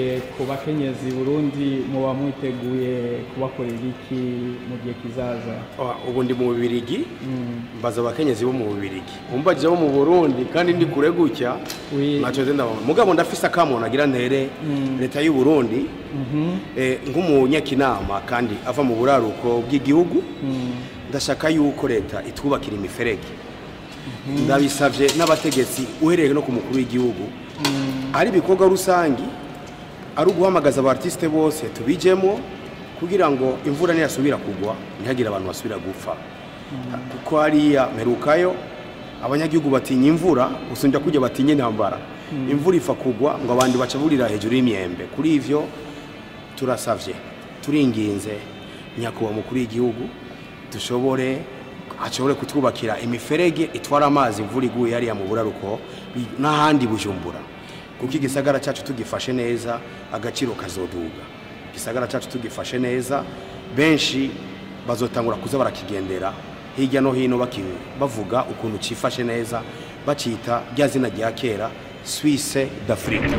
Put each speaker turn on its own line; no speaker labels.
mbere ku bakenyezi burundi muba mwiteguye kubakorera iki mu gihe kizaza
Ah, ubu ndi mu bubirigi mbaza abakenyezi bo mu bubirigi umbajije bo mu burundi kandi ndi kure gutya
Oui.
ntacyo nzi ndabona mugabo ndafise akamuntu agira ntere leta y'u burundi eh, nk'umunyakinama kandi ava mu buraruko bw'igihugu ndashaka yuko leta itwubakira imiferege ndabisavye n'abategetsi uhereye no ku mukuru w'igihugu ari ibikorwa rusangi ari uguhamagaza abartiste bose tubijemo kugira ngo imvura niyasubira kugwa ntihagire abantu basubira gupfa kuko hariya mperukayo abanyagihugu batinya imvura gusumbya kujya batinya intambara imvura ifa kugwa ngo abandi baca burira hejuru y'imyembe kuri ivyo turasavye turinginze nyakubahwa mukuru w'igihugu dushobore ashobore kutwubakira imiferege itwara amazi imvura iguye hariya mu buraruko bi- n'ahandi bujumbura kuko igisagara cyacu tugifashe neza agaciro kazoduga igisagara cyacu tugifashe neza benshi bazotangura kuza barakigendera hirya no hino baki- bavuga ukuntu cifashe neza bacita rya zina rya kera Suisse d'Afrique